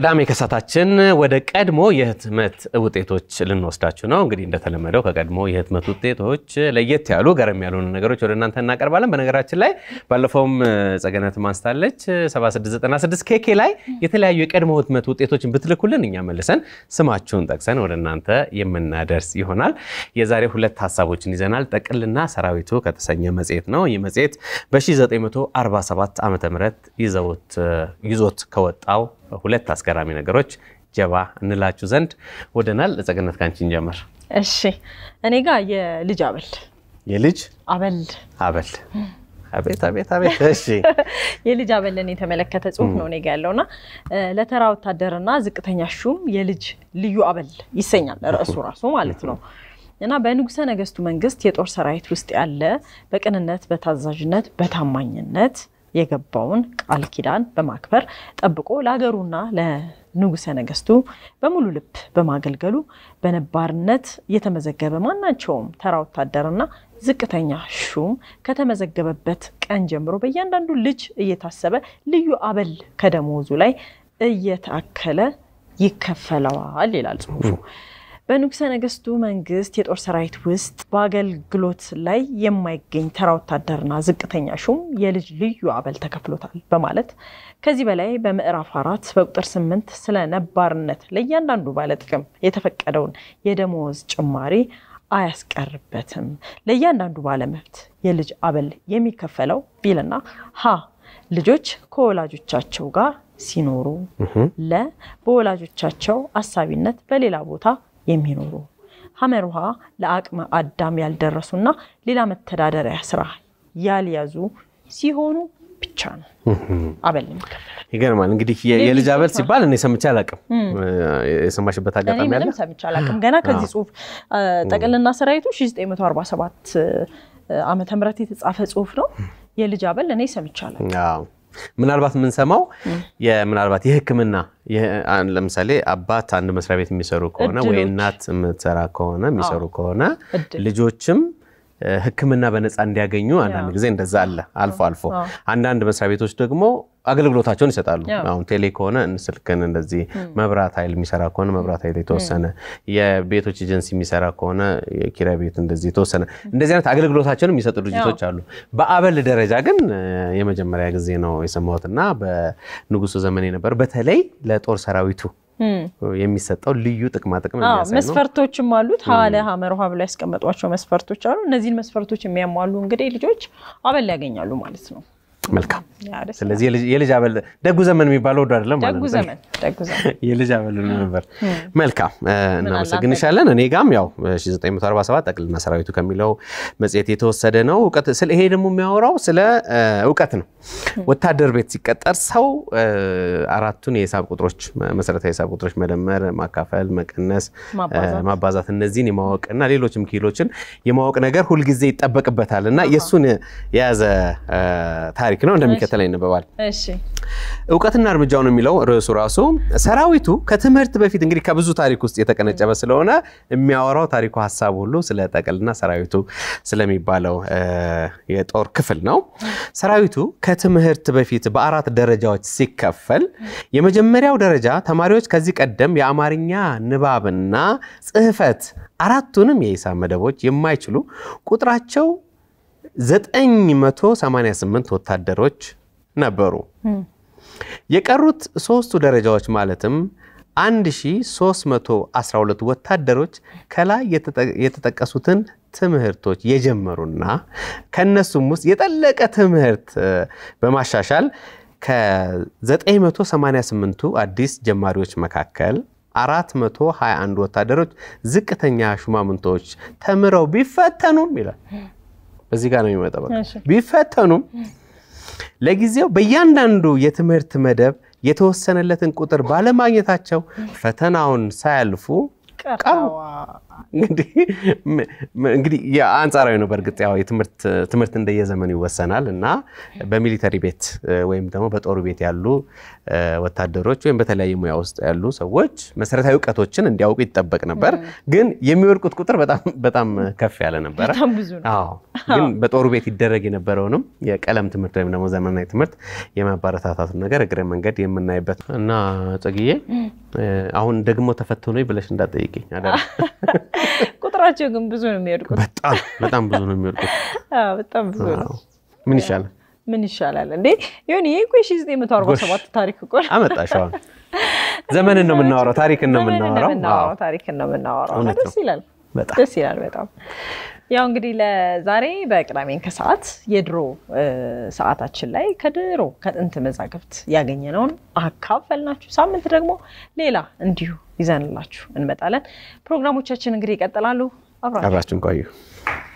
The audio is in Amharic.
ቅዳሜ ከሳታችን ወደ ቀድሞ የህትመት ውጤቶች ልንወስዳችሁ ነው። እንግዲህ እንደተለመደው ከቀድሞ የህትመት ውጤቶች ለየት ያሉ ገረም ያሉ ነገሮች ወደ እናንተ እናቀርባለን። በነገራችን ላይ ባለፈውም ጸገነት ማንስታለች 7696 ኬኬ ላይ የተለያዩ የቀድሞ ህትመት ውጤቶችን ብትልኩልን እኛ መልሰን ስማችሁን ጠቅሰን ወደ እናንተ የምናደርስ ይሆናል። የዛሬ ሁለት ሀሳቦችን ይዘናል። ጠቅልና ሰራዊቱ ከተሰኘ መጽሔት ነው። ይህ መጽሔት በ1947 ዓ ም ይዞት ከወጣው ሁለት አስገራሚ ነገሮች ጀባ እንላችሁ ዘንድ ወደናል። ጸገነት ካንቺን ጀምር። እሺ እኔ ጋር የልጅ አበል የልጅ አበል አበል አቤት አቤት አቤት። እሺ የልጅ አበልን የተመለከተ ጽሁፍ ነው እኔ ጋ ያለውና ለተራ ወታደርና ዝቅተኛ ሹም የልጅ ልዩ አበል ይሰኛል ርዕሱ ራሱ ማለት ነው። እና በንጉሰ ነገስቱ መንግስት የጦር ሰራዊት ውስጥ ያለ በቅንነት፣ በታዛዥነት፣ በታማኝነት የገባውን ቃል ኪዳን በማክበር ጠብቆ ለሀገሩና ለንጉሰ ነገስቱ በሙሉ ልብ በማገልገሉ በነባርነት የተመዘገበ ማናቸውም ተራ ወታደርና ዝቅተኛ ሹም ከተመዘገበበት ቀን ጀምሮ በእያንዳንዱ ልጅ እየታሰበ ልዩ አበል ከደሞዙ ላይ እየታከለ ይከፈለዋል ይላል ጽሁፉ። በንጉሰ ነገስቱ መንግስት የጦር ሰራዊት ውስጥ በአገልግሎት ላይ የማይገኝ ተራ ወታደርና ዝቅተኛ ሹም የልጅ ልዩ አበል ተከፍሎታል በማለት ከዚህ በላይ በምዕራፍ አራት በቁጥር ስምንት ስለ ነባርነት ለእያንዳንዱ ባለጥቅም የተፈቀደውን የደሞዝ ጭማሪ አያስቀርበትም። ለእያንዳንዱ ባለመብት የልጅ አበል የሚከፈለው ቢልና ሀ ልጆች ከወላጆቻቸው ጋር ሲኖሩ፣ ለ በወላጆቻቸው አሳቢነት በሌላ ቦታ የሚኖሩ ሐመር ውሃ ለአቅመ አዳም ያልደረሱና ሌላ መተዳደሪያ ስራ ያልያዙ ሲሆኑ ብቻ ነው አበል የሚከፈለው። ይገርማል። እንግዲህ የልጅ አበል ሲባል እኔ ሰምቼ አላውቅም። የሰማሽበት እኔ አጋጣሚ አለ? ምንም ሰምቼ አላውቅም። ገና ከዚህ ጽሁፍ ጠቅልና ሰራዊቱ 1947 ዓመተ ምህረት የተጻፈ ጽሁፍ ነው። የልጅ አበል እኔ ሰምቼ አላውቅም። አዎ። ምናልባት የምንሰማው ምናልባት የሕክምና ለምሳሌ አባት አንድ መስሪያ ቤት የሚሰሩ ከሆነ ወይ እድሎች። እናት የምትሰራ ከሆነ የሚሰሩ ከሆነ እድል። ልጆችም ሕክምና በነፃ እንዲያገኙ አንዳንድ ጊዜ እንደዛ አለ አልፎ አልፎ። አዎ። አንዳንድ መስሪያ ቤቶች ደግሞ አገልግሎታቸውን ይሰጣሉ። አዎ። አሁን ቴሌ ከሆነ ስልክን እንደዚህ መብራት ኃይል የሚሰራ ከሆነ መብራት ኃይል የተወሰነ፣ የቤቶች ኤጀንሲ የሚሰራ ከሆነ የኪራይ ቤት እንደዚህ የተወሰነ እንደዚህ አይነት አገልግሎታቸውን የሚሰጡ ድርጅቶች አሉ። በአበል ደረጃ ግን እ፣ የመጀመሪያ ጊዜ ነው የሰማሁት እና በንጉሱ ዘመን የነበረ በተለይ ለጦር ሰራዊቱ እም። የሚሰጠው ልዩ ጥቅማ ጥቅም አዎ የሚያሳይ ነው። መስፈርቶችም አሉት። ሀለ ሀመር ውሃ ብለው ያስቀመጧቸው መስፈርቶች አሉ። እነዚህን መስፈርቶች የሚያሟሉ እንግዲህ ልጆች አበል ያገኛሉ ማለት ነው። መልካም። ያ ደስ ስለዚህ የልጅ- የልጅ አበል ደጉ ዘመን የሚባለው ወዶ አይደለም ማለት ደጉ ነው። ዘመን ደጉ ዘመን የልጅ አበል ነበር። መልካም እ፣ እናመሰግንሻለን። እኔ ጋም ያው 1947 ጠቅልና ሰራዊቱ ከሚለው መጽሔት የተወሰደ ነው። እውቀት ስለ ይሄ ደግሞ የሚያወራው ስለ እ፣ እውቀት ነው። ወታደር ቤት ሲቀጠር ሰው እ፣ አራቱን የሂሳብ ቁጥሮች መሰረታዊ የሂሳብ ቁጥሮች መደመር፣ ማካፈል፣ መቀነስ፣ ማባዛት። እ፣ ማባዛት እነዚህን የማወቅና ሌሎችም ኪሎችን የማወቅ ነገር ሁልጊዜ ይጠበቅበታል እና የእሱን የያዘ እ፣ ታሪክ ነው። እንደሚከተለው ይነበባል። እሺ እውቀትና እርምጃው ነው የሚለው ርዕሱ ራሱ። ሰራዊቱ ከትምህርት በፊት እንግዲህ ከብዙ ታሪክ ውስጥ የተቀነጨበ ስለሆነ የሚያወራው ታሪኩ ሀሳብ ሁሉ ስለ ጠቅልና ሰራዊቱ ስለሚባለው እ፣ የጦር ክፍል ነው። ሰራዊቱ ከትምህርት በፊት በአራት ደረጃዎች ሲከፈል የመጀመሪያው ደረጃ ተማሪዎች ከዚህ ቀደም የአማርኛ ንባብና ጽሕፈት አራቱንም የሂሳብ መደቦች የማይችሉ ቁጥራቸው 988 ወታደሮች ነበሩ። የቀሩት ሶስቱ ደረጃዎች ማለትም 1312 ወታደሮች ከላይ የተጠ- የተጠቀሱትን ትምህርቶች የጀመሩና ከነሱም ውስጥ የጠለቀ ትምህርት እ፣ በማሻሻል ከ988ቱ አዲስ ጀማሪዎች መካከል 421 ወታደሮች ዝቅተኛ ሹማምንቶች ተምረው ቢፈተኑም ይላል። በዚህ ጋር ነው የሚመጣው። በቃ እሺ። ቢፈተኑም ለጊዜው በእያንዳንዱ የትምህርት መደብ የተወሰነለትን ቁጥር ባለማግኘታቸው ፈተናውን ሳያልፉ ቀሩ። ቀረዋ እንግዲህ እንግዲህ አንጻራዊ ነው። በእርግጥ ያው ትምህርት እንደየዘመኑ ይወሰናል እና በሚሊተሪ ቤት ወይም ደግሞ በጦሩ ቤት ያሉ ወታደሮች ወይም በተለያየ ሙያ ውስጥ ያሉ ሰዎች መሰረታዊ እውቀቶችን እንዲያውቁ ይጠበቅ ነበር። ግን የሚወድቁት ቁጥር በጣም ከፍ ያለ ነበረ። በጣም ብዙ ነው። አዎ ግን በጦሩ ቤት ይደረግ የነበረውንም የቀለም ትምህርት ወይም ደግሞ ዘመናዊ ትምህርት የማበረታታቱን ነገር እግረ መንገድ የምናይበት እና ጽግዬ አሁን ደግሞ ተፈትኖ ብለሽ እንዳትጠይቂኝ አደራ። ቁጥራቸው ግን ብዙ ነው የሚወድቁት። በጣም በጣም ብዙ ነው የሚወድቁት። በጣም ብዙ ነው። ምን ይሻላል? ምን ይሻላል እንዴ? ይሁን ይሄ እኮ የሺህ ዘጠኝ መቶ አርባ ሰባት ታሪክ እኮ ነው። አመጣሽ። አሁን ዘመንን ነው የምናወራው፣ ታሪክን ነው የምናወራው። ታሪክን ነው የምናወራው። እውነት ነው። ደስ ይላል፣ በጣም ደስ ይላል በጣም። ያው እንግዲህ ለዛሬ በቅዳሜን ከሰዓት የድሮ ሰዓታችን ላይ ከድሮ ከጥንት መዛግብት ያገኘነውን አካፈልናችሁ። ሳምንት ደግሞ ሌላ እንዲሁ ይዘንላችሁ እንመጣለን። ፕሮግራሞቻችን እንግዲህ ይቀጥላሉ። አብራችሁ አብራችን ቆዩ።